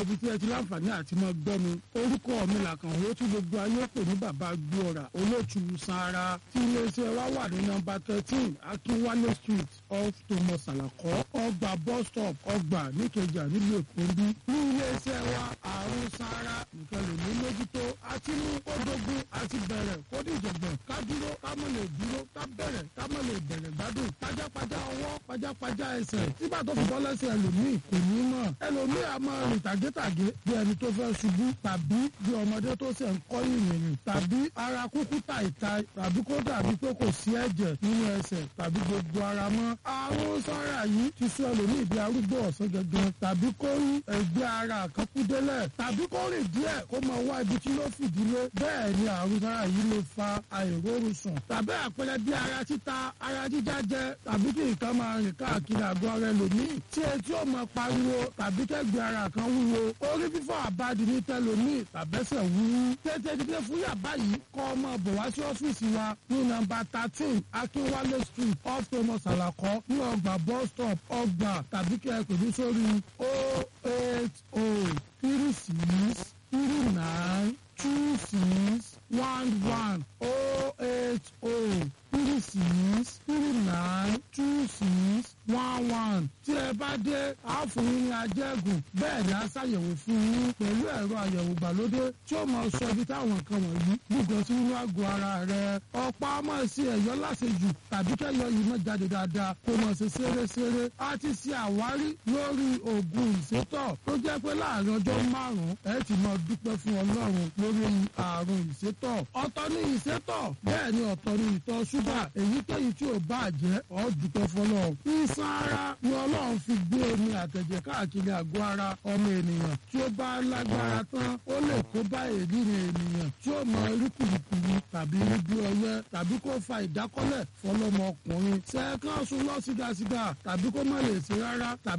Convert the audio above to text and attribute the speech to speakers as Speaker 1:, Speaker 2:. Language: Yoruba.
Speaker 1: ibi tí ẹ ti láǹfààní àti mọ gbọ́ mi orúkọ mi làkàn owó tí gbogbo ayé pè ní bàbá gbóòrà olóòtú sanra tí iléeṣẹ́ wa wà ní nọ́mbà thirteen akínwálé street off thomas alakọ ọgbà bus stop ọgbà níkẹjà nílùú èkó ń bí ní iléeṣẹ́ wa àrùn sanra nìkan lè ní mójútó àti mú kódógún àti bẹ̀rẹ̀ kódìjọ̀gbọ̀n ká dúró ká mọ̀ lè dúró ká bẹ̀rẹ̀ ká mọ̀ lè bẹ̀rẹ̀ gbádùn pajápajá ọwọ́ pajápajá ẹsẹ̀ nígbà tó fi bọ́ lẹ́sẹ̀ ẹlòmíì kò ní mọ̀ ẹlòmíì a máa rìn tàgétàgé bí ẹni tó fẹ́ ṣubú tàbí bí ọmọdé tó ṣe ń kọ́ ìrìnrìn tàbí ara kúkú tàìta tàbí kó dàbí pé kò sí ẹ̀jẹ̀ nínú ẹsẹ̀ tàbí gbogbo ara mọ́ àrùn sára yìí ti sọ ẹlòmíì di arúgbó ọ̀sán gẹ́gẹ́ tàbí kó rí ẹgbẹ́ ara kan kú délẹ̀ tàbí kó rìn díẹ̀ kó máa wá ibi tí ló fìdílé bẹ́ẹ̀ ni àrùn sára yìí lè fa àìrórun sùn tàbí àpẹẹrẹ bí ara títa ara jíjá jẹ tàbí kí nǹkan máa rìn káàkiri àgọ́ ara ẹlòmíì tí etí ò máa pariwo tàbí kẹ́gbẹ́ ara kan wúwo orí fífọ́ àbádi ní tẹlòmíì tàbẹ́sẹ̀ wúwú tètè dídé fún yàbá yìí kọ́ ọmọ bọ̀ wá sí ọ́fíìsì wa ní nọ́mbà thirteen akínwálé street off thomas alakọ ní ọgbà bus stop ọgbà tàbí kẹ́ ẹ pè mí sórí o eight o three six three nine two six one one o eight o three six three nine two six one one tí ẹ bá dé a fún yín ní ajẹ́gùn bẹ́ẹ̀ ni a ṣàyẹ̀wò fún yín pẹ̀lú ẹ̀rọ àyẹ̀wò gbàlódé tí ó máa sọ ibi táwọn nǹkan wọ̀nyí gbùgbọ́ sí inú àgọ́ ara rẹ̀ ọ̀pá máa ṣe ẹ̀yọ́ láṣejù tàbí kẹ́yọ yìí máa jáde dáadáa kó máa ṣe ṣeréṣeré a ti ṣe àwárí lórí oògùn ìsétọ̀ tó jẹ́ pé láàrin ọjọ́ márùn-ún ẹ ti máa dúpẹ́ fún ọlọ́run lórí àrùn ìsétọ̀ ọ̀tọ̀ ní ìsétọ̀ bẹ́ẹ̀ ni ọ̀tọ̀ ní ìtọ̀ ṣúgà èyíkéyìí tí ò bá jẹ́ ọ́ dúpẹ́ fọlọ́run iṣan ara ni ọlọ́run fi gbé omi àtẹ̀jẹ̀ káàkiri àgọ́ ara ọmọ ènìyàn tí ó bá lágbára tán ó lè kó bá ènìyàn ènìyàn tí ó mọ rí kùrùkùrù tàbí rí bí ọyẹ́ tàbí kó fa ìdákọ́lẹ̀ fọlọ́mọkùnrin ṣẹ́ẹ̀kan sùn lọ sígasíga tàbí kó má lè ṣe rárá tàbí